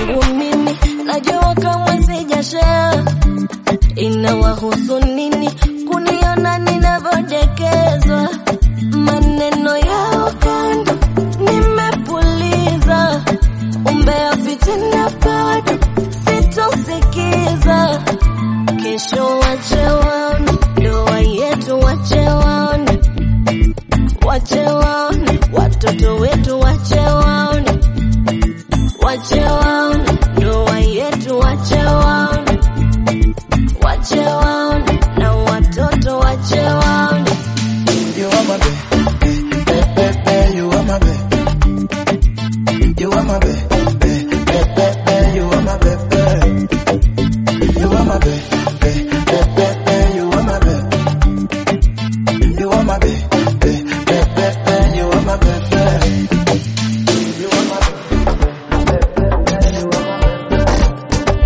yangu mimi, najua kamwe sijashare. Inawahusu nini kuniona ninavyodekezwa? Maneno yao kando nimepuliza, umbea fitina bado sitosikiza. Kesho wache waone ndoa yetu, wache waone, wache waone watoto wetu, wache waone, wache waone ndoa yetu, wache waone, wache waone na watoto, wache waone. You are my babe, babe, babe, babe, you are my babe. You are my babe, babe, babe, babe, babe, you are my babe, babe. You are my babe, babe, babe, babe, babe, you are my babe. You are my babe, babe, babe, babe, babe, you are my babe, babe. You are my babe, babe, babe, babe, you are my babe.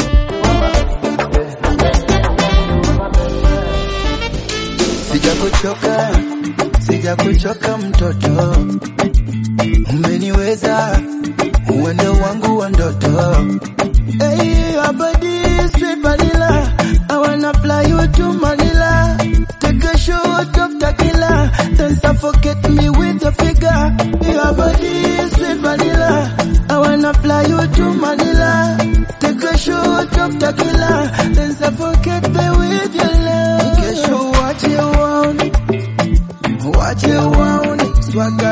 Sijakuchoka, sijakuchoka mtoto, umeniweza uwende wangu wa ndoto. Hey, your body is sweet vanilla, I wanna fly you to Manila, take a shot of tequila, then suffocate me with your figure. Your body is sweet vanilla, I wanna fly you to Manila, take a shot of tequila, then suffocate me with your love. Kesho wache waone, wache waone, swaga